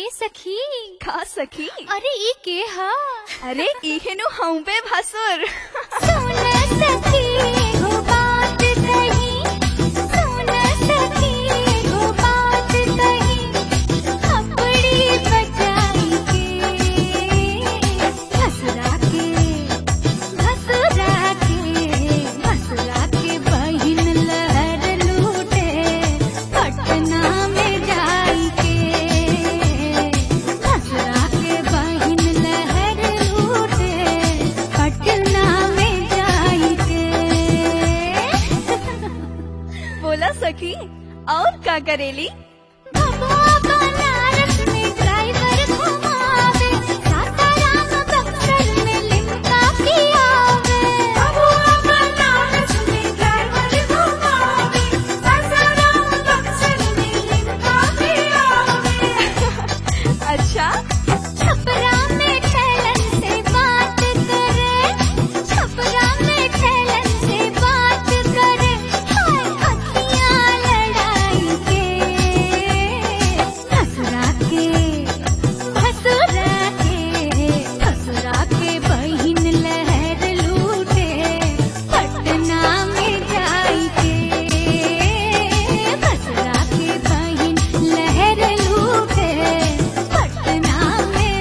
ए सखी का सखी अरे ई के हा अरे इहेनु हम पे भसुर सुन सखी हो बात कही सुन सखी हो बात कही अपनी बचाई के हसरा के हसरा के हसरा के बहिन लहर लूटे पटना में जाई के हसरा के बहिन लहर लूटे पटना में जाई के बोला सखी और का करेली भगवा बनारस में ड्राइवर घुमावे सासाराम बक्सर में लिमका पियावे भगवा बनारस में ड्राइवर घुमावे सासाराम बक्सर में लिमका पियावे अच्छा छपरा में ठेलन से बात करे छपरा में ठेलन से बात करे हाय हथिया लड़ाई के हसरा के हसरा के हसरा के बहिन लहर लूटे पटना में जाई के हसरा के बहिन लहर लूटे पटना में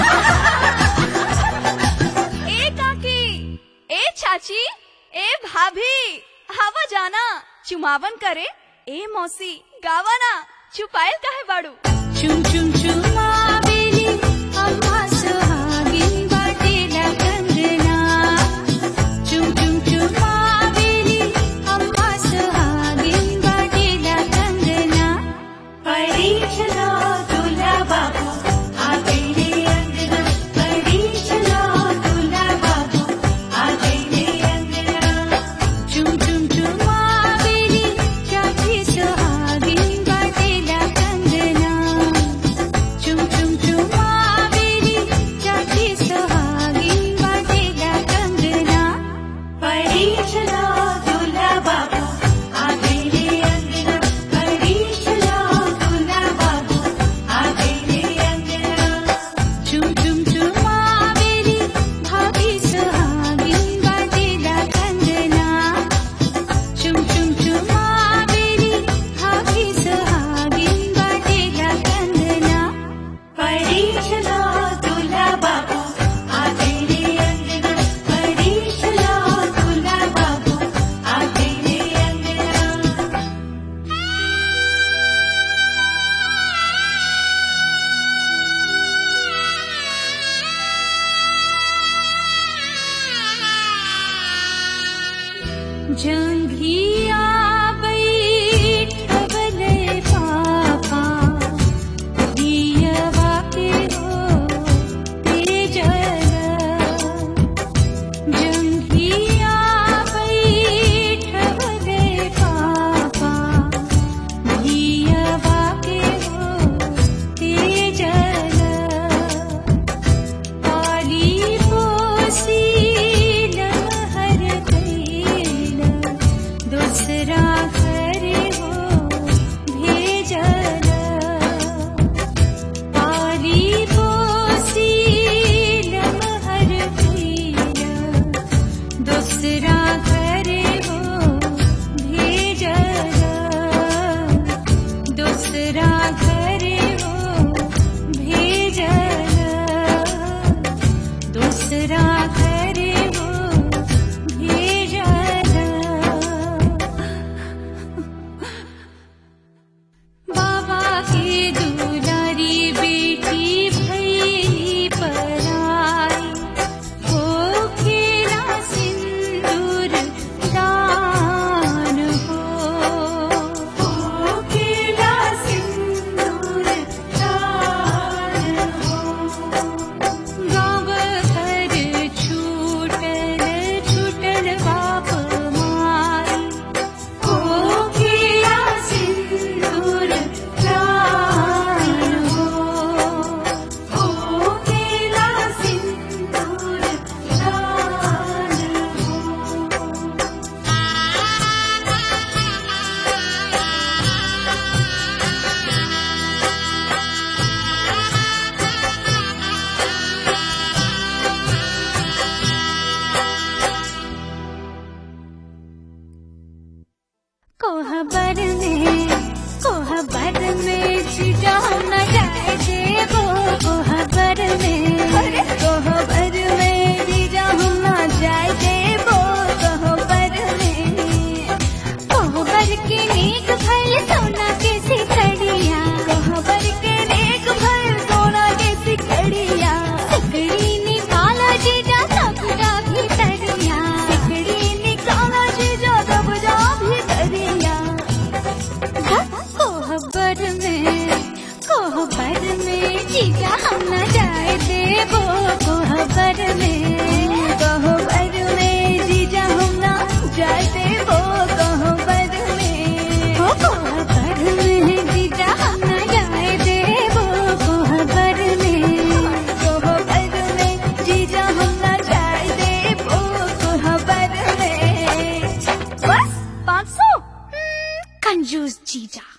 ए काकी ए चाची ए भाभी हवा जाना चुमावन करे ए मौसी गावाना छुपायल काहे बाड़ू चुम चुम चुमावेली अम्मा सुहागिन बाटेला कंगना चुम चुम चुमावेली अम्मा सुहागिन बाटेला कंगना परीक्षलो दूल्हा बाबू आ गईले अंगना परीक्षलो दूल्हा बाबू आ गईले अंगना चुम चुम चुमावेली चाची सुहागिन बाटेला कंगना चुम चुम चुमावेली चाची सुहागिन बाटेला कंगना परीक्षलो दूल्हा बाबू आ गईले अंगना परीक्षलो दूल्हा बाबू आ गईले अंगना चुम चुम चुमावेली भाभी सुहागिन बाटेला कंगना चुम चुम चुमावेली भाभी सुहागिन बाटेला कंगना परीक्षलो दूल्हा बाबू आ गईले अंगना परीक्षलो दूल्हा बाबू आ गईले अंगना जंघिया बैठवले पापा दियवा के हो तेजल जंघिया बैठवले पापा दियवा के हो तेजल पाली पोसी लहर कैल में जीजा हम न जाए देबो कोहबर में कोहबर में जीजा हम न जाए देबो कोहबर में हो कोहबर में जीजा हम न जाए देबो कोहबर में कोहबर में जीजा हम न जाए देबो कोहबर में बस पाँच सौ कंजूस जीजा